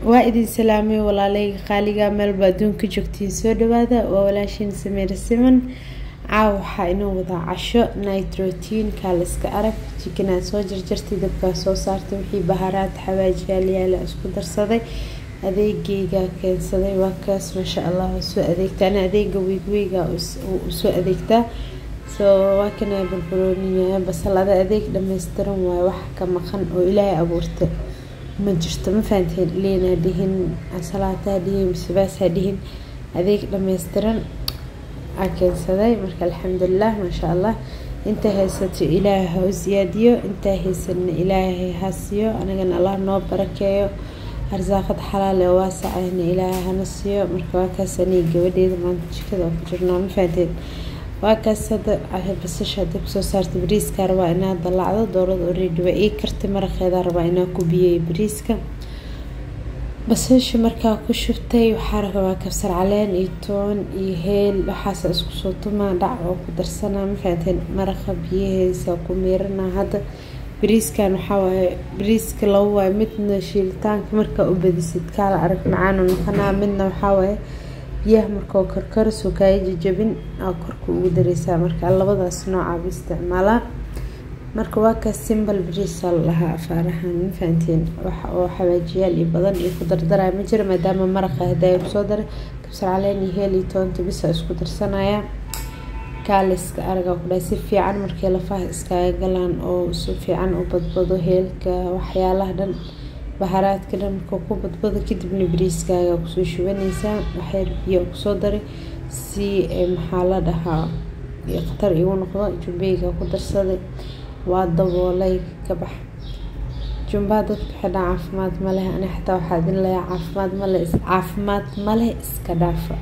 waa idin salaamay walaaleyga qaaliga meelba adduunka joogtiin soo dhawaada waa walaashiin sameere siman caawa waxaa inoo wadaa casho night routine kaaliska arag jikinaa soo jarjartay dabkaa soo saartay wixii baharaad xawaaji yaalyaala isku darsaday adeegeyga keensaday waa kaas maasha allah soo adeegta ana adeega weygweyga usoo adeegtaa soo waa kana barbarooniya basalada adeeg dhammaystiran waaye wax ka maqan oo ilaahay abuurta ma jirto ma fahanteen liinaa dhihin salaataa dhihin misebaasaa dhihin adeeg dhammaystiran aa keensaday marka alxamdulilah maasha allah inta haysato ilaahay ha u siyaadiyo intaa haysanna ilaahay ha siiyo anagana allah noo barakeeyo arsaaqad xalaale oo waasacayna ilaahay hana siiyo marka waa kaas aniga gabadheeda maanta jikada oo ku jirnaa ma fahanteen waa kaas hadda basasha hadda kusoo saartay bariiska rabaa inaa dallacdo doorada oreedi waa ii kartay maraqeeda rabaa inaa ku biyey bariiska basasha markaa ku shubtay waxaa rabaa kabsar caleen iyo toon iyo heel waxaasa isku soo tumaa dhac oo ku darsanaa ma fahanteen maraqa biyaheesa ku miiranaa hadda bariiskan waxaa waaye bariiska laba waaye midna shiilitaanka markaa u badisid kaala arag macaanu noqonaa midna waxaa waaye biyaha markao karkarisoo kaaga jajabin aa korka ugu dareysaa marka labadaas noocaaba isticmaalaa marka waa kaas simbal bariisa la dhahaa afaarahan ma fahanteen waxa oo xawaajiyaal iyo badan iyo ku dardaraya ma jiro maadaama maraqa hadaaya kusoo daray kabsar caleen iyo heel iyo toonta bisa isku darsanaya kaaliska aragaa ku dhahay si fiican markay lafaha iskaaga galaan oo si fiican u badbado heelka waxyaalaha dhan baharaadka dhan marka ku badbado kadibna bariiskaaga kusoo shubanaysaa waxyar biyo kusoo daray si maxaa la dhahaa khatar igu noqdo jumbeyga ku darsaday waa daboolay ka bax jumbaa dadka xidhaa caafimaad ma leh ani xataa waxaa idin leeyaa caafimaad male caafimaad maleh iska dhaafa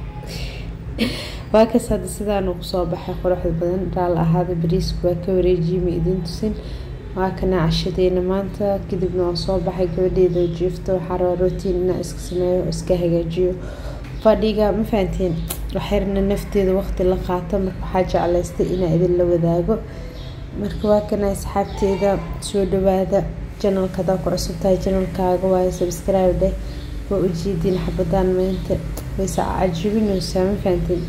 waa kaas hadda sidaanu kusoo baxay quruxda badan raal ahaada bariisku waa ka wareejiyay ma idin tusin waa kana cashadeena maanta kadibna waa soo baxay gabadheeda jiifto waxaa rabaa rotiin inaa iska sameeyo iska hagaajiyo fadhiga ma fahanteen waxyarna nafteeda waqti la qaato marka waxaa jeclaystay inaa idin la wadaago marka waa kana asxaabteeda soo dhawaada janalka hadaa ku cusub tahay janalkaaga waayo subscribe dheh waa ujeediin xabadaan meynta wayse cajibinaysaa ma fahanteen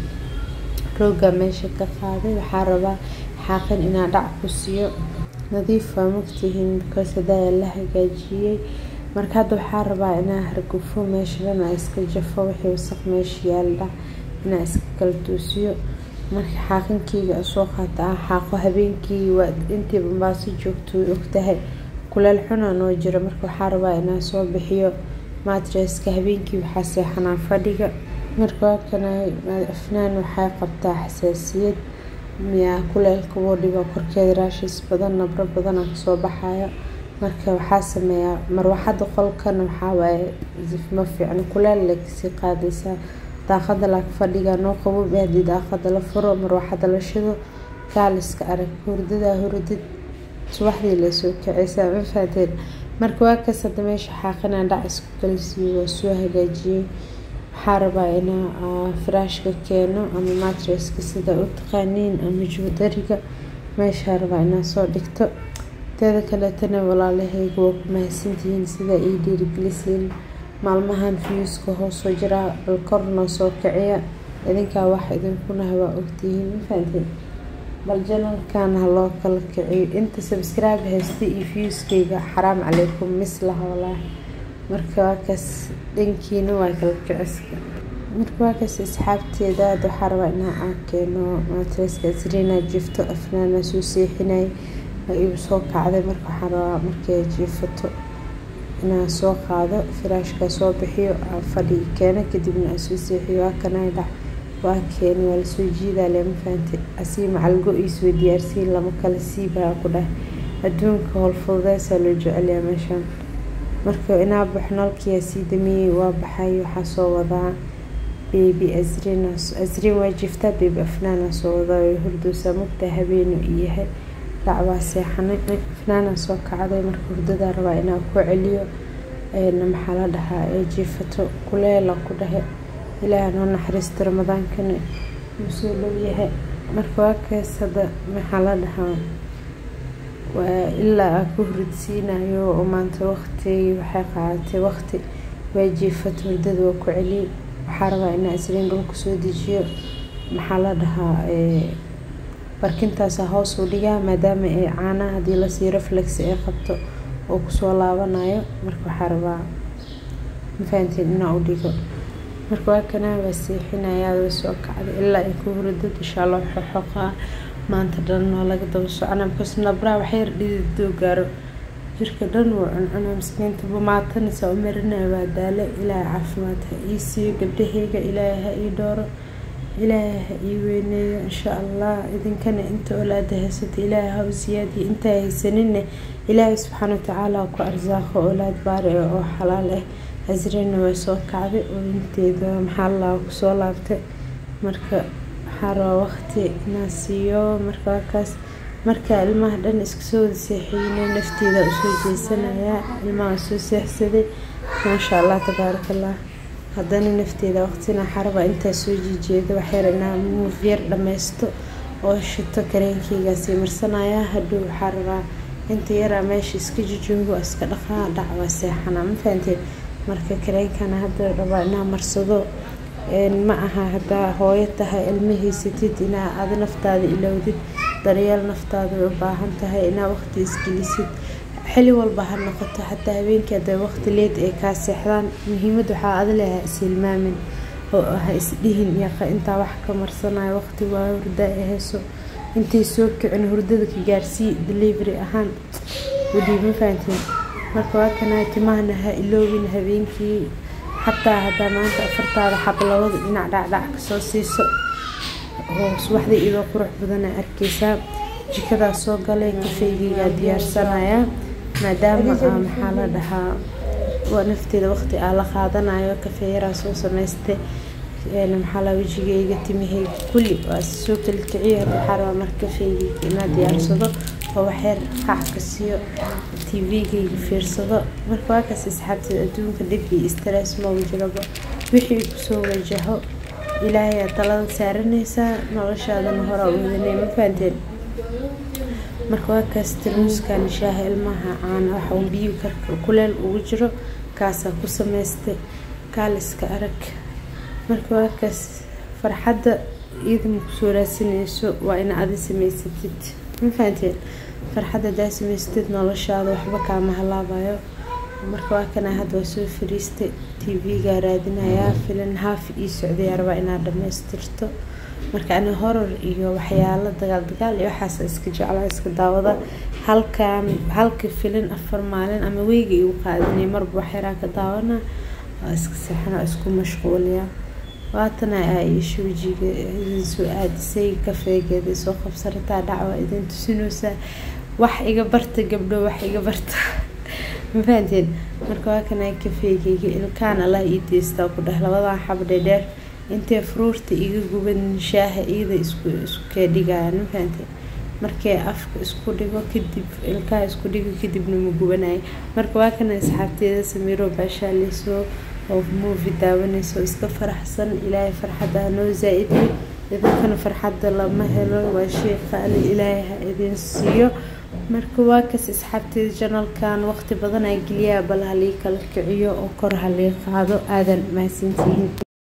rooga meesha ka qaaday waxaa rabaa xaaqin inaa dhac ku siiyo nadiif waa mogtihiin bikaas hadaaya la hagaajiyey marka hadda waxaa rabaa inaa hargufo meesha dhan aa iska jafo wixii wasaq meesha yaaldha inaa iska kala toosiyo marka xaaqankeyga soo qaata ah xaaqo habeenkii waa intii bambaaso joogto way ogtahay kuleel xuna noo jiro marka waxaa rabaa inaa soo bixiyo matreska habeenkii waxaa seexanaa fadhiga marka waa kana afnaan waxay qabtaa xasaasiyad miyaa kuleelka boodhiga korkeeda raashis badan nabro badana kasoo baxaya marka waxaa sameeyaa marwaxada qolkana waxaa waaye ma fiicno kuleel lay kasii qaadaysaa daaqada laag fadhiga noo qabobi haddii daaqada la furo marwaxada la shido kaaliska arag hurdadaa hurdid subaxdii laysoo kacaysaa ma fahateen marka waa kaas hadda meesha xaaqinaa dhac isku kalisiiyo waa soo hagaajiyey waxaa rabaa inaa firaashka keeno ama matreska sida u taqaaniin ama juudariga meeshaa rabaa inaa soo dhigto teeda kaleetana walaalahayga waa ku mahadsantihiin sida ii dhiirigelisiin maalmahan fiyuuska hoosoo jiraa bal kornoo soo kiciya idinkaa wax idinkunaha waa ogtihiin ma fahanteen bal janalkan ha loo kala kiciyo inta subscribe haystay iyo fiyuuskayga xaraam calaykum mislaha walaahi marka waa kaas dhankiina waa kala kiciska marka waa kaas asxaabteeda hadda waxaa rabaa inaa aa keeno matreska asriinaa jiifto afnaana soo seexinay waa igu soo kacday marka waxaa rabaa markay jiifato inaa soo qaado firaashka soo bixiyo fadhi keeno kadibna aa soo seexiyo waa kanaa dhac waa keeni waa lasoo jiidaa lema fahante asii macalgo iisoo diyaarsiin lama kala siibaa ku dhahay adduunka howlfududeysaa loo jecelyaa meeshaan marka inaa baxo nalkiyaa sii damiyey waa baxay waxaa soo wadaa bebi asrin asrin waa jiftaa bebi afnaana soo wadaa way hurdoosaa mugtaa habeenu iyahay dhacbaa seexanay afnaana soo kacday marka hurdadaa rabaa inaa ku celiyo maxaa la dhahaa ee jiifato kuleela ku dhahe ilaaha noo naxariista ramadaankana wuu soo dhowyahay marka waa kaas hadda maxaa la dhahaa waa ilaa aan ku huridsiinayo oo maanta waqti waxay qaadatay waqti waa jiifat hurdada waa ku celiy waxaa rabaa inaa isliin dhulka soo dejiyo maxaa la dhahaa barkintaasa hoos u dhigaa maadaama ay caanaha haddii lasii reflex ay qabto oo kusoo laabanayo marka waxaa rabaa mafahantiin inaa u dhigo marka waa kanaa waa seexinayaa waa soo kacday ilaa ay ku hurdo inshaa allah xoxoqaa maanta dhan waa laga daba soconaa because nabraa waxyar dhididoo gaaro jirka dhan wuu cuncunaa miskiinta bumaatanisa u marinaya waa daale ilaahay caafimaad ha ii siiyo gabdhaheyga ilaahay ha ii dhooro ilaahay ha ii weyneeyo insha allah idinkana inta olaada haysata ilaahay ha u siyaadiyo intaa haysaninne ilaahay subxaana watacaala ku arsaaqo olaad baari ah oo xalaal ah hasrina way soo kacday oo inteeda maxaa laa kusoo laabtay marka waxaa rabaa waqti inaa siiyo marka wakaas marka ilmaha dhan iska soo wada seexiyeyna nafteeda usoo jeesanayaa ilmaha soo seexsaday maasha allah tabaarakallah haddana nafteeda waqtina xaraba intaa soo jijeeda waxyar inaa muufyar dhammaysto oo shito kareenkeygaasii marsanayaa hadhow waxaa rabaa inta yaraa meesha iska jijoogo iska dhaqaa dhac waa seexanaa ma fahanteen marka kareenkana hadda rabaa inaa marsado ma aha haddaa hooyo tahay ilma haysatid inaa adi naftaada ilowdid daryeel naftaada way u baahan tahay inaa waqti isgelisid xili walba ha noqoto xataa habeenkii hadday waqti leed ay kaa seexdaan muhiimad waxaa adi leh ha ishilmaamin oo ha isdhihin yaqa intaa wax ka marsanayo waqti waa hurda ay hayso intay soo kicin hurdada ka gaarsii delivery ahaan wadii ma fahantiin marka waa kanaa timahana ha iloobin habeenkii xataa haddaa maanta afartaada xab labada dhinac dhacdhac kasoo siiso oo subaxda iyadoo qurux badan aa arkeysaa jikadaa soo galay kafeygeygaa diyaarsanayaa maadaama aa maxaa la dhahaa waa nafteeda waqti aa la qaadanayo kafeeyaraa soo samaystay maxaa la wejigeyga timaheyga kulli waa soo kala kiciyo hadda waxaa rabaa marka kafeygeyga inaa diyaarsado oo waxyar qacka siiyo tvgeyga fiirsado marka waakaas asxaabteed adduunka dhib iyo stress maba jiraba wixii kusoo wajaho ilaahayaa talada saaranaysaa noloshaadana horaa wadanay ma fahanteen marka waakaas tarmuuskan shaaha ilmaha caana waxa uu biyo karka kuleel ugu jiro kaasaa ku samaystay kaaliska arag marka waakaas farxadda iyadama kusoo raadsanayso waa ina adi samaysatid ma fahanteen farxadda hadaa samaysatid noloshaada waxba kaama halaabayo marka waa kana hadda waa soo fariistay tv-gaa raadinayaa filan haaf ii socday rabaa inaad dhamaystirto marka ani horor iyo waxyaalo dagaal dagaal iyo waxaas iska jeclaa iska daawada halkan halka filin afar maalin ama weyga igu qaadanay marba waxyaraa ka daawana waa iska seexana isku mashquuliya waatana aa iisha wejiga idin soo aadisay kafeegeeda soo qabsarataa dhacwa idin tusinaysaa wax iga barta gabdho wax iga barta ma fahanteen marka waa kana kafeegeyga ilkaan allah ii deystaa ku dheh labadan xab dheedheer intay fruurta iga guban shaaha iyada isku isku kee dhigayaan ma fahanteen markay afka isku dhigo kadib ilkaha isku dhigo kadibna ma gubanayo marka waa kana asxaabteeda samiiro baashaaleyso oo muuvi daawanayso iska faraxsan ilaahay farxadda hanoo zaa-idiyo idinkana farxadda lama helo waa shay qaali ilaahay ha idin siiyo marka waa kas asxaabteeda janalkan waqti badan aa geliyaa bal halii kala kiciyo oo kor halii qaado aadan mahadsantihiin